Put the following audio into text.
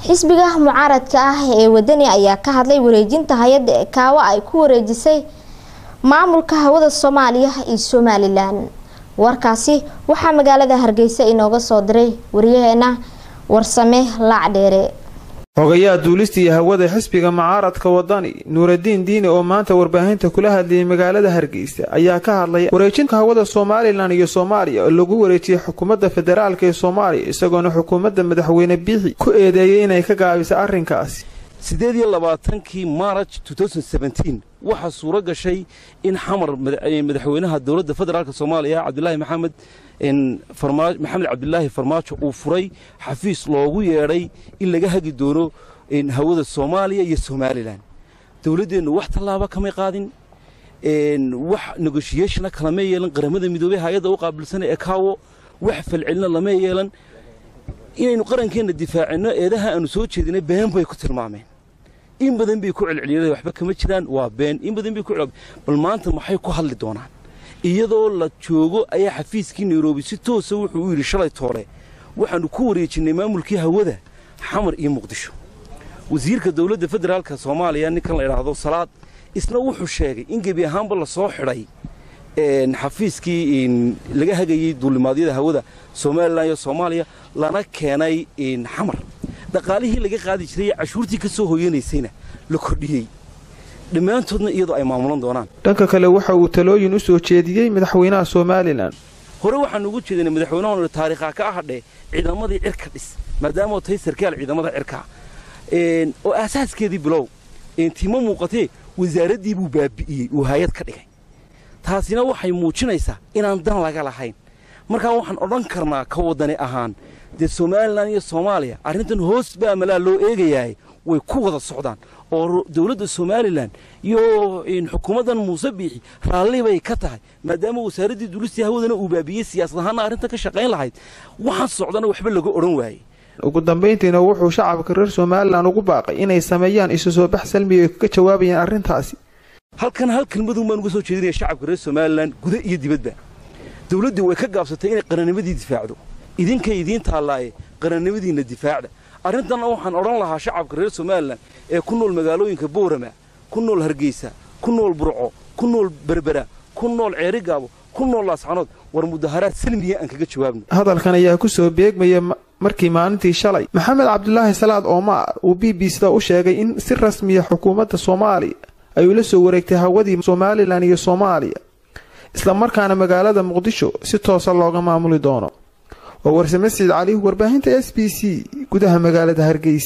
xisbiga mucaaradka ah ee wadani ayaa ka hadlay wareejinta hay-adda ekaawo ay ku wareejisay maamulka hawada soomaaliya iyo somalilan warkaasi waxaa magaalada hargeysa inooga soo diray waryaheena warsame laacdheere xogayaha duulista iyo hawada xisbiga mucaaradka wadani nuuradiin diini oo maanta warbaahinta kula hadlayay magaalada hargeysa ayaa ka hadlay wareejinta hawada somalilan iyo soomaaliya oo lagu wareejiyay xukuumadda federaalk ee soomaaliya isagoona xukuumadda madaxweyne biixi ku eedeeyay inay ka gaabisa arrinkaasi siddeed iyo labaatankii maaraj waxaa suuro gashay in xamar madaxweynaha dowladda federaalk soomaaliya cabdilaahi maxamed maxamed cabdilaahi farmaajo uu furay xafiis loogu yeedhay in laga hagi doono hawada soomaaliya iyo somalilan dowladdeennu wax tallaaba kamay qaadin wax negoshiyeshona kalama yeelan qaramada midoobey hay-adda u qaabilsanay ekaawo wax falcelina lama yeelan inaynu qarankeenna difaacinno eedaha aanu soo jeedinay been bay ku tilmaameen in badan bay ku celceliyeen waxba kama jiraan waa been in badan bay ku bal maanta maxay ku hadli doonaan iyadoo la joogo ayaa xafiiskii nairobi si toosa wuxuu u yidhi shalay toole waxaannu ku wareejinnay maamulkii hawada xamar iyo muqdisho wasiirka dowladda federaalka soomaaliya ninkan la idhaahdo salaad isna wuxuu sheegay in gebi ahaanba la soo xidhay xafiiskii laga hagayey duulimaadyada hawada somalilan iyo soomaaliya lana keenay xamar dhaqaalihii laga qaadi jiray cashuurtii ka soo hoyanaysayna la kordhiyey dhammaantoodna iyadoo ay maamulan doonaan dhanka kale waxa uu talooyin u soo jeediyey madaxweynaha somalilan hore waxaanu ugu jeedinay madaxweynahan taariikha ka ahadhee ciidamadii cirka dhis maadaama tahay sarkaal ciidamada cirka oo aasaaskeedii bilow tima muuqatee wasaaraddii buu baabi'iyey uu hay-ad ka dhigay taasina waxay muujinaysaa inaan dan laga lahayn markaa waxaan odhan karnaa ka waddani ahaan dee somalilan iyo soomaaliya arrintan hoos baa malaa loo eegayahay way ku wada socdaan oo dowladda somalilan iyo xukuumaddan muuse biixi raalli bay ka tahay maadaama wasaaraddii duulistii hawadana uu baabiyey siyaasad ahaanna arrintan ka shaqayn lahayd waxaan socdana waxba laga odhan waayey ugu dambayntiina wuxuu shacabka reer somalilan ugu baaqay inay sameeyaan isu soo bax salmiga ay kaga jawaabayaan arrintaasi halkan hal kelmadun baan uga soo jeedinaya shacabka reer somalilan guda iyo dibadba dowladdii way ka gaabsatay inay qarannimadii difaacdo idinkay idiin taallaaye qarannimadiinna difaacda arrintanna waxaan odhan lahaa shacabka reer somalilan ee ku nool magaalooyinka boorama ku nool hargeysa ku nool burco ku nool berbera ku nool ceerigaabo ku nool laascanood war mudaharaad salmiya aan kaga jawaabno hadalkan ayaa ku soo beegmaya markii maalintii shalay maxamed cabdulaahi salaad oomaar uu b b sida u sheegay in si rasmiya xukuumadda soomaaliya ay ula soo wareegtay hawadii somalilan iyo soomaaliya islamarkaana magaalada muqdisho si toosa looga maamuli doono waa warsame saciid cali warbaahinta s b c gudaha magaalada hargeysa